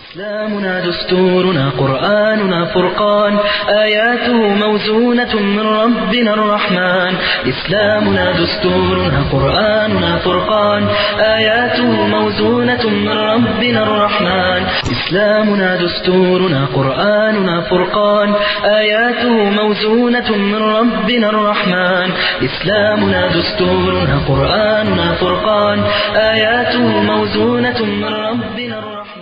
إسلامنا دستورنا قرآننا فرقان آياته موزونة من ربنا الرحمن إسلامنا دستورنا قرآننا فرقان آياته موزونة من ربنا الرحمن إسلامنا دستورنا قرآننا فرقان آياته موزونة من ربنا الرحمن إسلامنا دستورنا قرآننا فرقان آياته موزونة من ربنا الرحمن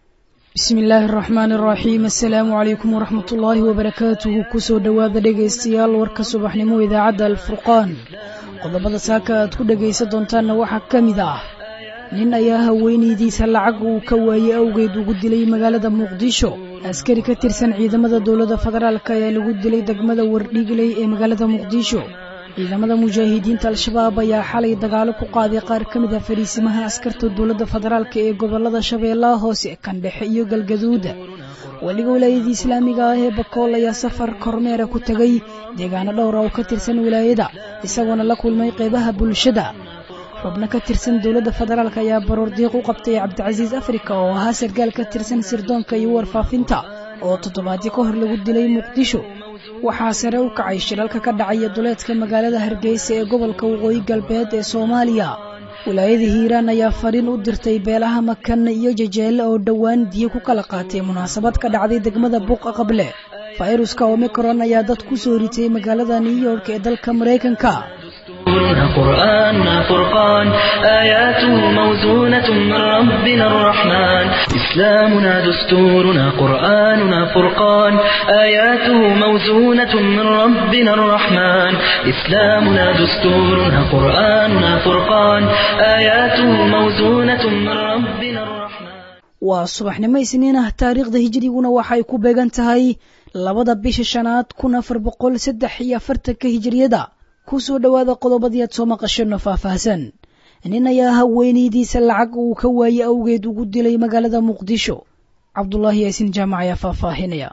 bismi illaahi araxmaan araxiim assalaamu calaykum waraxmat ullaahi wabarakaatuhu kusoo dhowaada dhegaystayaal warka subaxnimo idaacadda alfurqaan qodobada saaka aad ku dhegaysan doontaanna waxaa ka mid ah nin ayaa haweenaydiisa lacag uu ka waayey awgeed ugu dilay magaalada muqdisho askari ka tirsan ciidamada dowladda federaalk ayaa lagu dilay degmada wardhigley ee magaalada muqdisho ciidamada mujaahidiinta al-shabaab ayaa xalay dagaalo ku qaaday qaar ka mid ah fariisimaha askarta dowladda federaalk ee gobolada shabeellaha hoose kandhexe iyo galgaduuda weliga wilaayadii islaamiga ah ee bakool ayaa safar kormeera ku tegay deegaano dhowra oo ka tirsan wilaayada isagoona la kulmay qeybaha bulshada xubno ka tirsan dowladda federaalk ayaa baroordiiq u qabtay cabdicasiis afrika oo ahaa sargaal ka tirsan sirdoonka iyo warfaafinta oo toddobaadyo ka hor lagu dilay muqdisho waxaa sare u kacay shilalka ka dhacaya duleedka magaalada hargeysa ee gobolka waqooyi galbeed ee soomaaliya wilaayada hiiraan ayaa fariin u dirtay beelaha makan iyo jajeelle oo dhowaan diyo ku kala qaatay munaasabad ka dhacday degmada buuqa qable fayruska omicron ayaa dad ku soo ritay magaalada new york ee dalka maraykanka دستورنا قرآننا فرقان آياته موزونة من ربنا الرحمن إسلامنا دستورنا قرآننا فرقان آياته موزونة من ربنا الرحمن إسلامنا دستورنا قرآننا فرقان آياته موزونة من ربنا الرحمن waa subaxnimo isniin ah taariikhda hijriguna waxay ku beegan tahay labada bisha shanaad kun afar boqol saddex iyo afartanka hijriyada kusoo dhowaada qodobadii aad soo maqasheenno faahfaahsan nin ayaa haweenaydiisa lacag uu ka waayey awgeed ugu dilay magaalada muqdisho cabdulaahi yaasin jaamac ayaa faahfaahinaya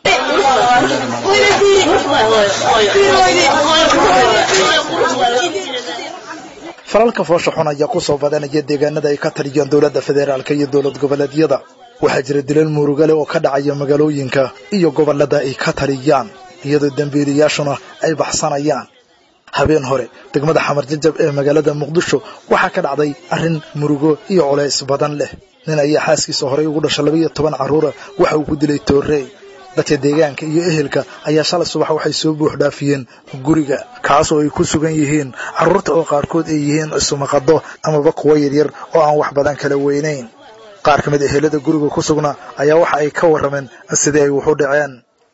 falalka foosha xun ayaa ku soo badanaya deegaanada ay ka taliyaan dowladda federaalk iyo dowlad goboleedyada waxaa jira dilal murugale oo ka dhacaya magaalooyinka iyo gobollada ay ka taliyaan iyadoo dembiilayaashuna ay baxsanayaan habeen hore degmada xamar jajab ee magaalada muqdisho waxaa ka dhacday arrin murugo iyo culays badan leh nin ayaa xaaskiisa horey ugu dhasha laba iyo toban carruura waxa uu ku dilay toorey dadka deegaanka iyo ehelka ayaa shalay subax waxay soo buux dhaafiyeen guriga kaas oo ay ku sugan yihiin carruurta oo qaarkood ay yihiin isumaqado amaba kuwo yaryar oo aan wax badan kala weynayn qaar ka mid ehelada guriga ku sugnaa ayaa waxa ay ka warrameen sidii ay wuxu dhaceen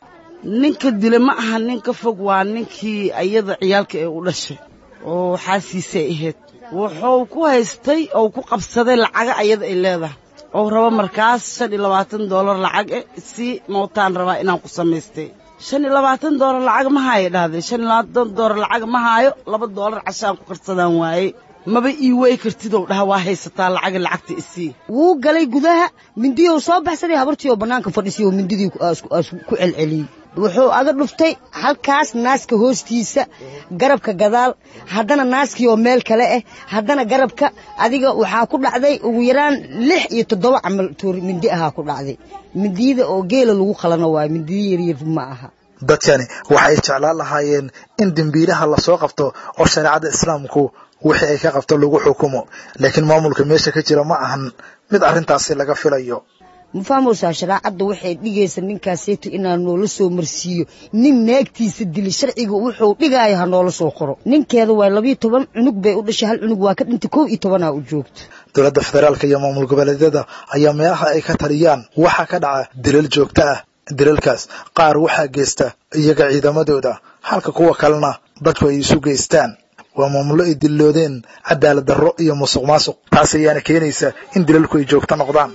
ninka dila ma aha nin ka fog waa ninkii ayada ciyaalka ee u dhashay oo xaasiisay ahayd wuxuu ku haystay oo ku qabsaday lacaga ayada ay leedahay oo raba markaas shan iyo labaatan doolar lacag eh si mootaan rabaa inaan ku samaystay shan iyo labaatan doolar lacag ma haayo dhahday shan iyo labaatan doolar lacag ma haayo laba doolar cashaan ku karsadaan waaye maba ii wey kartidow dhaha waa haysataa lacaga lacagta isii wuu galay gudaha mindiyou soo baxsaday habartii oo bannaanka fadhisay oo mindidii ku celceliyey wuxuu aga dhuftay halkaas naaska hoostiisa garabka gadaal haddana naaskii oo meel kale ah haddana garabka adiga waxaa ku dhacday ugu yaraan lix iyo toddoba camal toor mindi ahaa ku dhacday mindiyada oo geela lagu qalano waayo mindiya yaryar ma aha dadkani waxay jeclaan lahaayeen in dembiilaha lasoo qabto oo shareecada islaamku wixii ay ka qabto lagu xukumo laakiin maamulka meesha ka jira ma ahan mid arrintaasi laga filayo ma fahmaysaa shareecadda waxay dhigaysa ninkaaseeto inaa noola soo marsiiyo nin naagtiisa dili sharciga wuxuu dhigaayo ha noola soo qoro ninkeeda waa labiyo toban cunug bay u dhashay hal cunug waa ka dhintay kow iyo tobanaa u joogto dowladda federaalka iyo maamul goboleedyada ayaa meelaha ay ka taliyaan waxaa ka dhaca dilal joogto ah dilalkaas qaar waxaa geysta iyaga ciidamadooda halka kuwa kalena dadku ay isu geystaan waa maamullo ay dilloodeen cadaalad darro iyo musuq maasuq taas ayaana keenaysa in dilalku ay joogto noqdaan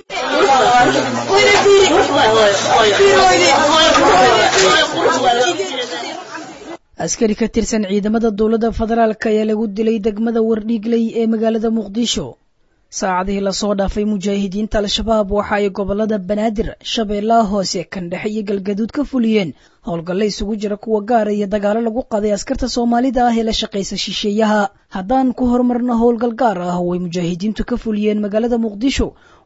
askari ka tirsan ciidamada dowladda federaalk ayaa lagu dilay degmada wardhiigley ee magaalada muqdisho saacadihii lasoo dhaafay mujaahidiinta al-shabaab waxa ay gobolada banaadir shabeellaha hoose kandhexe iyo galgaduud ka fuliyeen howlgalle isugu jira kuwa gaara iyo dagaalo lagu qaday askarta soomaalida ah ee la shaqaysa shisheeyaha haddaan ku horumarno howlgal gaar ah oo ay mujaahidiintu ka fuliyeen magaalada muqdisho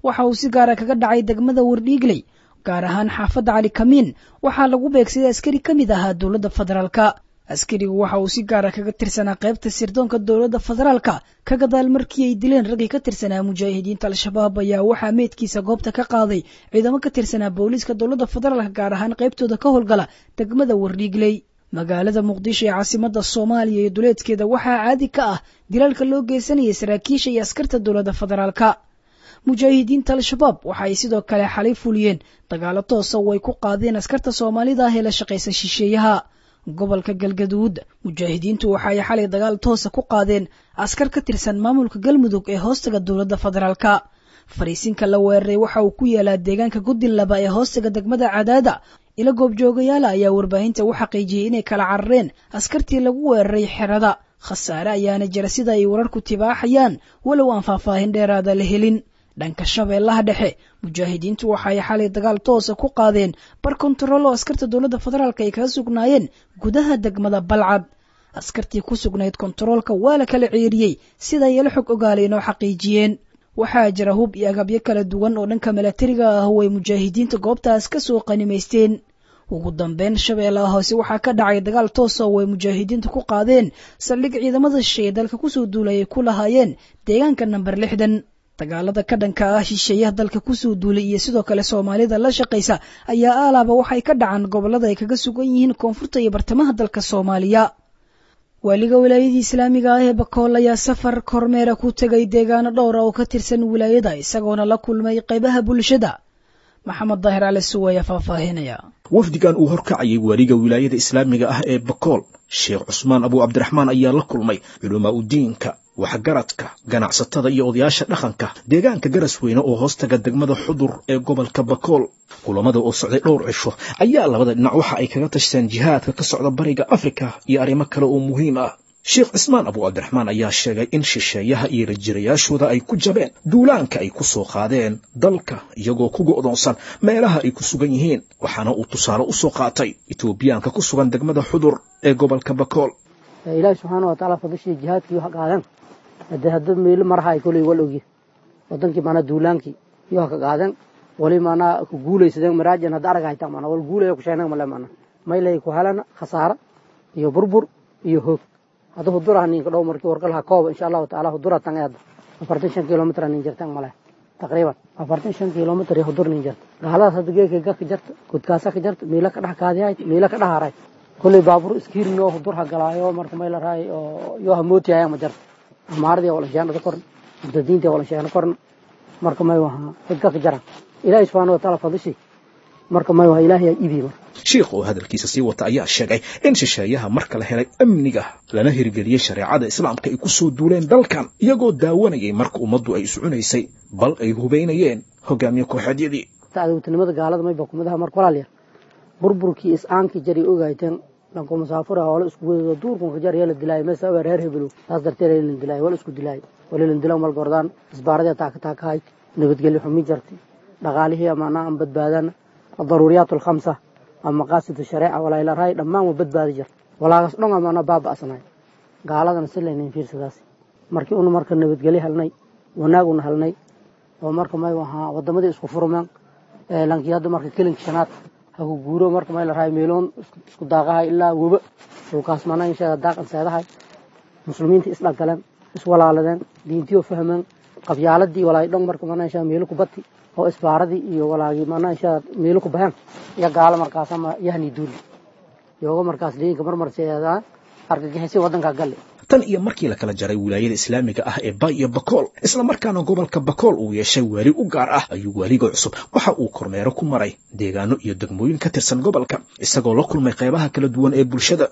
waxa uu si gaara kaga dhacay degmada wardhiigley gaar ahaan xaafadda cali kamiin waxaa lagu beegsaday askari ka mid ahaa dowladda federaalka askarigu waxa uu si gaara kaga tirsanaa qaybta sirdoonka dowladda federaalka ka gadaal markii ay dileen raggii ka tirsanaa mujaahidiinta al-shabaab ayaa waxaa meydkiisa goobta ka qaaday ciidamo ka tirsanaa booliiska dowladda federaalka gaar ahaan qaybtooda ka howlgala degmada wardhiigley magaalada muqdisho ee caasimada soomaaliya iyo duleedkeeda waxaa caadi ka ah dilaalka loo geysanayay saraakiisha iyo askarta dowladda federaalka mujaahidiinta al-shabaab waxa ay sidoo kale xalay fuliyeen dagaalo toosa oo ay ku qaadeen askarta soomaalida ah ee la shaqaysa shisheeyaha gobolka galgaduud mujaahidiintu waxa ay xalay dagaal toosa ku qaadeen askar ka tirsan maamulka galmudug ee hoostaga dowladda federaalka fariisinka la weeraray waxa uu ku yaalaa deegaanka gudin laba ee hoostaga degmada cadaada ila goobjoogayaala ayaa warbaahinta u xaqiijiyey inay kala carareen askartii lagu weeraray xerada khasaare ayaana jira sida ay wararku tibaaxayaan walow aan faahfaahin dheeraada la helin dhanka shabeellaha dhexe mujaahidiintu waxa ay xalay dagaal toosa ku qaadeen bar kontarool oo askarta dowladda federaalk ay kaga sugnaayeen gudaha degmada balcad askartii ku sugnayd kontaroolka waa la kala ceeriyey sida ay la xog ogaaleen oo xaqiijiyeen waxaa jira hub iyo agabyo kala duwan oo dhanka milatariga ah oo ay mujaahidiinta goobtaas ka soo qanimaysteen ugu dambeyn shabeellaha hoose waxaa ka dhacay dagaal toosa oo ay mujaahidiinta ku qaadeen saldhig ciidamada shisheeye dalka kusoo duulay ay ku lahaayeen deegaanka namber lixdan dagaalada ka dhanka ah shisheeyaha dalka kusoo duulay iyo sidoo kale soomaalida la shaqaysa ayaa aalaaba waxay ka dhacaan gobollada ay kaga sugan yihiin koonfurta iyo bartamaha dalka soomaaliya waaliga wilaayadii islaamiga ah ee bakool ayaa safar kormeera ku tegay deegaano dhowra oo ka tirsan wilaayada isagoona la kulmay qaybaha bulshada maxamed daahir cali suw ayaa faahfaahinaya wafdigan uu horkacayay waaliga wilaayada islaamiga ah ee bakool sheekh cusmaan abu cabdiraxmaan ayaa la kulmay culamaa udiinka waxgaradka ganacsatada iyo odayaasha dhaqanka deegaanka garas weyne oo hoostaga degmada xudur ee gobolka bakool kulamada oo socday dhowr cisho ayaa labada dhinac waxa ay kaga tashteen jihaadka ka socda bariga afrika iyo arrimo kale oo muhiim ah sheekh cismaan abu cabdiraxmaan ayaa sheegay in shisheeyaha iyo rajirayaashooda ay ku jabeen duulaanka ay ku soo qaadeen dalka iyagoo ku go'doonsan meelaha ay ku sugan yihiin waxaana uu tusaale u soo qaatay etoobiyaanka ku sugan degmada xudur ee gobolka bakool ilaahi subxaana wa tacaala fadashii jihaadkii wax qaadan hadee hadda meelo maraha koley wal ogyi wadankii maanaa duulaankii iyo ha ka qaadan wali maanaa ku guulaysadeen maraajan hadda arag haytaa maanaa wal guulaya ku sheegnay male maanaa maylay ku helana khasaara iyo burbur iyo hoog hadda huduraha ninka dhow markii warqalha kooba insha allahu tacaala hudura tan hadda afartan shan kilomitr nin jirtan male taqriiban afartan shan kilomitr iyo hudur nin jirta gaaladaas hadda geeka ga ka jarta gudkaasa ka jarta miila ka dhex kaadihay miila ka dhex haray kolley baabur iskiirinoo hudur ha galaayo marka mayla raay oo yoo ha mootiyayaan ma jarta amaaradii wala sheegna korn murtadiintii wala sheegna korn marka may waha xidka ka jara ilaahi subxaana wa tacaala fadishi marka may waha ilaahay aa ibi marka sheikh oo hadalkiisa sii wata ayaa sheegay in shisheeyaha marka la helay amniga lana hirgeliyey shareecada islaamka ay ku soo duuleen dalkan iyagoo daawanayay marka ummaddu ay iscunaysay bal ay hubaynayeen hogaamiye kooxeedyadii tacdawtinimada gaalada mayba kumadaha marka walaalya burburkii is-aankii jari ogayteen dhanko musaafura hoola isku wadado duurkunka jar yala dilaayo meesa ogaa reer hebelo taas darteed lan dilaayo wala isku dilaayo walilan dilo mal gordaan isbaaradee taaka taakahay nabadgelyo xumi jarti dhaqaalihii amaanaa aan badbaadana adaruuriyaat alkhamsa ama maqaasidu shareeca walaila raay dhammaan waa badbaadi jirta walaagas dhon amaanaa baaba'snay gaaladana si laynayn fiirsadaas markii una marka nabadgelyo helnay wanaag una helnay oo marka may ahaa wadamadii isku furmeen lankii hadda marka kelinka shanaad haku guuro marka may la rahay meeloon isku daaqahay ilaa weba dhulkaas mana inshaa daaqan seedahay muslimiinta isdhagaleen iswalaaladeen diintiyo fahmeen qabyaaladii walaay dhon marka mana inshaa meelo ku bati oo isbaaradii iyo walaagii mana inshaa meelo ku baheen iyo gaalo markaas ama yahni duuli yooga markaas diinka marmarseedaa argagixisi wadanka galle tan iyo markii la kala jaray wilaayada islaamiga ah ee bay iyo bakool isla markaana gobolka bakool uu yeeshay waali u gaar ah ayuu waaliga cusub waxa uu kormeero ku maray deegaano iyo degmooyin ka tirsan gobolka isagoo la kulmay qaybaha kala duwan ee bulshada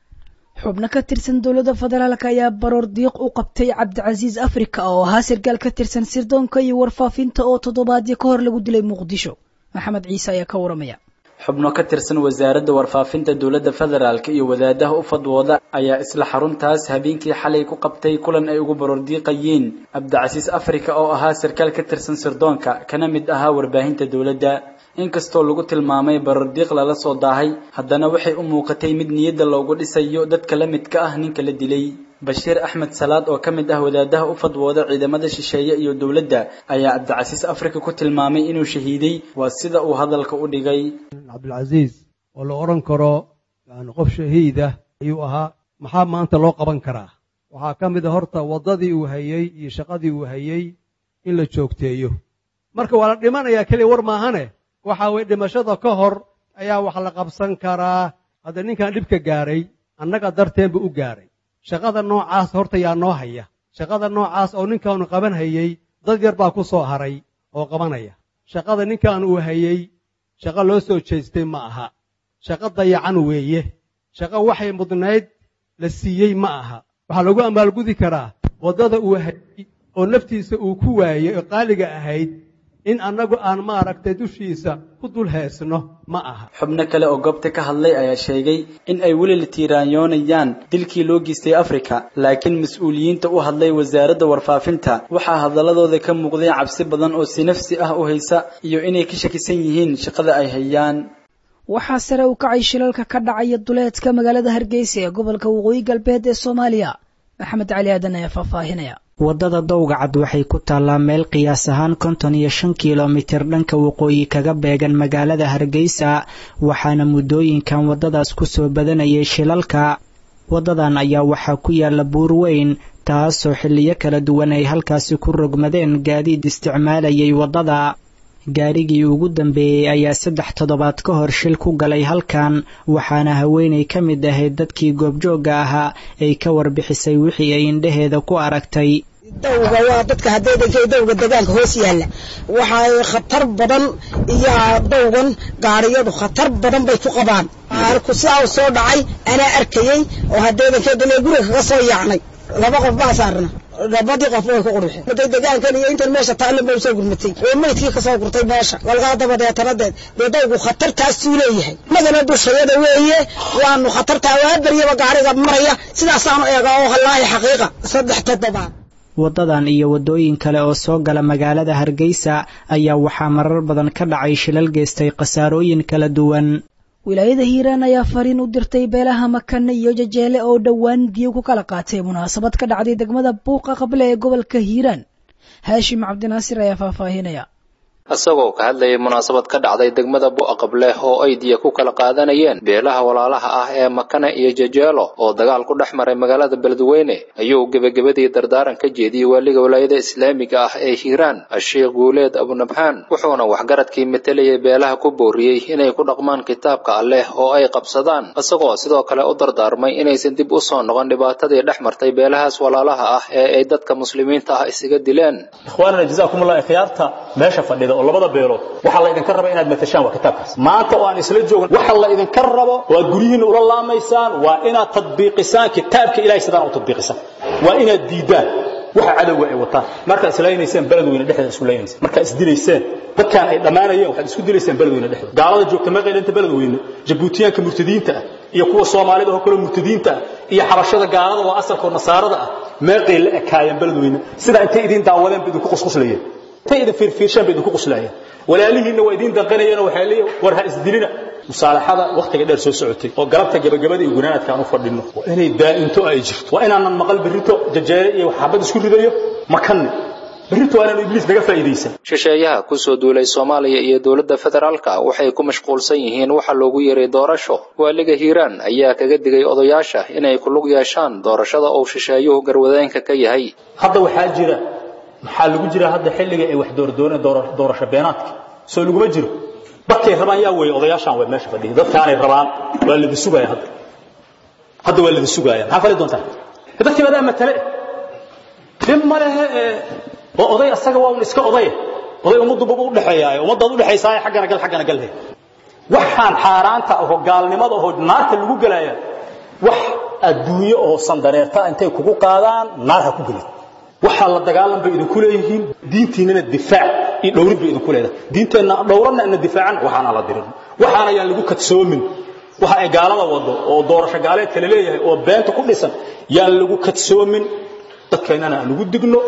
xubno ka tirsan dowladda federaalk ayaa baroor diiq u qabtay cabdicasiis afrika oo ahaa sarkaal ka tirsan sirdoonka iyo warfaafinta oo toddobaadyo ka hor lagu dilay muqdisho maxamed ciise ayaa ka waramaya xubno ka tirsan wasaaradda warfaafinta dowladda federaalk iyo wadaadaha u fadwooda ayaa isla xaruntaas habeenkii xalay ku qabtay kulan ay ugu baroordiiqayeen cabdicasiis afrika oo ahaa sarkaal ka tirsan sirdoonka kana mid ahaa warbaahinta dowladda inkastoo lagu tilmaamay baroordiiq lala soo daahay haddana waxay u muuqatay mid niyadda loogu dhisayo dadka la midka ah ninka la dilay bashiir axmed salaad oo ka mid ah wadaadaha u fadwooda ciidamada shisheeye iyo dowladda ayaa cabdicasiis afrika ku tilmaamay inuu shahiiday waa sida uu hadalka u dhigay cabdilcasiis oo la odhan karo yani qof shahiidah ayuu ahaa maxaa maanta loo qaban karaa waxaa ka mid a horta waddadii uu hayey iyo shaqadii uu hayey in la joogteeyo marka waa la dhimanayaa keliya war maahane waxa weye dhimashada ka hor ayaa wax la qabsan karaa hadda ninkan dhibka gaaray annaga darteenbu u gaaray shaqada noocaas horta yaa noo haya shaqada noocaas oo ninkaanu qaban hayey dad yar baa ku soo haray oo qabanaya shaqada ninkan uu hayey shaqo loo soo jeestay ma aha shaqo dayacan weeye shaqo waxay mudnayd la siiyey ma aha waxaa lagu amaalgudi karaa waddada uu hayey oo naftiisa uu ku waayey oo qaaliga ahayd in annagu aan maaragtay dushiisa ku dul heesno ma aha xubno kale oo goobta ka hadlay ayaa sheegay in ay weli la tiiraanyoonayaan dilkii loo geystay afrika laakiin mas-uuliyiinta u hadlay wasaaradda warfaafinta waxaa hadaladooda ka muuqday cabsi badan oo si nafsi ah u haysa iyo inay ka shakisan yihiin shaqada ay hayaan waxaa sare u kacay shilalka ka dhacaya duleedka magaalada hargeysa ee gobolka waqooyi galbeed ee soomaaliya maxamed cali aadan ayaa faahfaahinaya waddada dowgacad waxay ku taallaa meel qiyaas ahaan konton iyo shan kilomitir dhanka waqooyi kaga beegan magaalada hargeysa waxaana muddooyinkan waddadaas ku soo badanayay shilalka waddadan ayaa waxaa ku yaalla buur weyn taasoo xilliyo kala duwan ay halkaasi ku rogmadeen gaadiid isticmaalayay waddada gaarigii ugu dambeeyey ayaa saddex toddobaad ka hor shil ku galay halkan waxaana haweenay ka mid ahayd dadkii goobjoogga ahaa ay ka warbixisay wixii ay indhaheeda ku aragtay dawga waa dadka hadeedankay dawga degaanka hoos yaalla waxay khatar badan iyo dawgan gaariyadu khatar badan bay ku qabaan arku sidaa u soo dhacay anaa arkayey oo hadeedankeedale guriga kaga soo yaacnay laba qof baa saarna labadii qof way ku qurxeen maday degaankan iyo intan meesha taalla ba usoo gurmatay oo maydkii kasoo gurtay meesha walgaa dabadeetanadeed dee dawgu khatartaasuu leeyahay madana dushayada weeye waanu khatartaa waa baryaba gaariga maraya sidaasaanu eega oo hallaahi xaqiiqa saddex toddobaad waddadan iyo waddooyin kale oo soo gala magaalada hargeysa ayaa waxaa marar badan ka dhacay shilal geystay khasaarooyin kala duwan wilaayada hiiraan ayaa fariin u dirtay beelaha makane iyo jajeele oo dhowaan diyo ku kala qaatay munaasabad ka dhacday degmada buuqa qable ee gobolka hiiraan haashim cabdinaasir ayaa faahfaahinaya isagoo ka hadlayay munaasabad ka dhacday degmada bu'aqableh oo ay diya ku kala qaadanayeen beelaha walaalaha ah ee makane iyo jajeelo oo dagaal ku dhex maray magaalada beledweyne ayuu gebagabadii dardaaran ka jeediyey waaliga walaayada islaamiga ah ee hiiraan asheekh guuleed abunabxaan wuxuuna waxgaradkii matelayay beelaha ku booriyey inay ku dhaqmaan kitaabka alleh oo ay qabsadaan isagoo sidoo kale u dardaarmay inaysan dib u soo noqon dhibaatadii dhex martay beelahaas walaalaha ah ee ay dadka muslimiinta ah isaga dileen oo labada beelood waxaa la idinka raba inaad matashaan waa kitaabkaas maanta oo aan isla joogan waxa la idinka rabo oo aad guryihiinna ula laamaysaan waa inaad tadbiiqisaan kitaabka ilahay sidaan u tadbiiqisaan waa inaad diidaan waxa cadowga ay wataan markaad islaynayseen beledweyne dhexdeeda isku laynayseen markaad isdilayseen dadkaan ay dhammaanayeen waxaad isku dilayseen beledweyne dhexdeeda gaalada joogta meeqaydhanta beledweyne jabuutiyaanka murtadiinta ah iyo kuwa soomaalida oo kale murtadiinta ah iyo xabashada gaalada oo asalkoo nasaarada ah meeqay la ekaayeen beledweyne sidaa intay idin daawadeen ba idinku qusquslayeen intay idin fiirfiirshaan bay idinku quslaayeen walaalihiinna waa idiin danqanayeen oo waxay leeyihin war ha isdilina musaalaxada wakhtiga dheer soo socotay oo galabta gabagabada iyo gunaanadka aan u fadhinno waa inay daa'into ay jirto waa inaanan maqal berrito jajeere iyo xabad isku ridayo makanne berrito waa inaanu ibliis naga faa'iidaysan shisheeyaha ku soo duulay soomaaliya iyo dowladda federaalka waxay ku mashquulsan yihiin waxa loogu yeeray doorasho waaliga hiiraan ayaa kaga digay odayaasha inay ku lug yeeshaan doorashada uu shisheeyuhu garwadeenka ka yahay hadda waxaa jira maxaa lagu jira hadda xilliga ay wax doordooneen doorasho beenaadka soo laguma jiro dadkay rabaan yaa weeye odayaashaan way meesha fadhiya dadkaanay rabaan waa ladi sugaaya hadda hadda waa ladi sugaaya maxaa fali doontaa dadkii badaa matale dhib ma lehe waa oday asaga waa un iska odaya oday ummaddu baba u dhexeeyaayo ummaddaad u dhexaysaayo xaggana gal xaggana galhe waxaan xaaraanta ahoo gaalnimada ahoo naarta lagu gelaya wax adduunyo oo sandareerta intay kugu qaadaan naar ha ku gelin waxaa la dagaalan bay idinku leeyihiin diintiinana difaac iyo dhowrid bay idinku leedahay diinteenna dhowranna ina difaacan waxaana la dirin waxaana yaan lagu kadsoomin waxa ay gaalada wado oo doorasho gaaleedka la leeyahay oo beenta ku dhisan yaan lagu kadsoomin dadkeennana aan ugu digno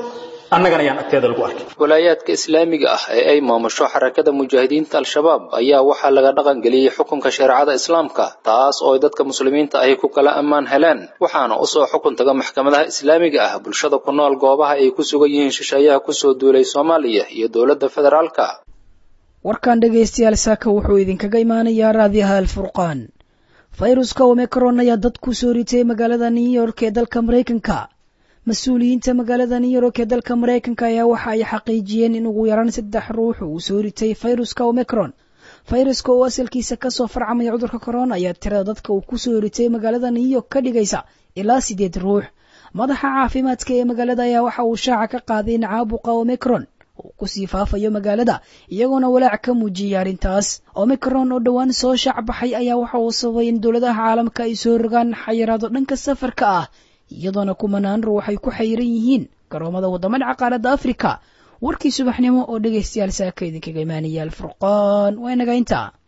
annagana yaan agteeda lagu arkin walaayaadka islaamiga ah ee ay maamusho xarakada mujaahidiinta al-shabaab ayaa waxaa laga dhaqan geliyey xukunka shareecada islaamka taas oo ay dadka muslimiinta ahi ku kala ammaan heleen waxaana usoo xukun taga maxkamadaha islaamiga ah bulshada ku nool goobaha ay ku sugan yihiin shisheeyaha kusoo duulay soomaaliya iyo dowladda federaalka warkan dhegaystayaal saaka wuxuu idinkaga imaanayaa raadiyaha alfurqaan fayruska omicron ayaa dad ku soo ritay magaalada new york ee dalka maraykanka mas-uuliyiinta magaalada new york ee dalka maraykanka ayaa waxa ay xaqiijiyeen in ugu yaraan saddex ruux uu soo ritay fayruska omicron fayruska oo asalkiisa kasoo farcamaya cudurka corona ayaa tirada dadka uu kusoo ritay magaalada new york ka dhigaysa ilaa sideed ruux madaxa caafimaadka ee magaalada ayaa waxa uu shaaca ka qaaday in caabuqa omicron uu kusii faafayo magaalada iyagoona walaac ka muujiyay arrintaas omicron oo dhowaan soo shaac baxay ayaa waxa uu sababay in dowladaha caalamka ay soo rogaan xayiraado dhanka safarka ah iyadoona kumanaan ruux ay ku xayiran yihiin garoomada waddamada caqaaradda afrika warkii subaxnimo oo dhegaystayaal saaka idinkaga imaanaya alfurqaan waa inaga intaa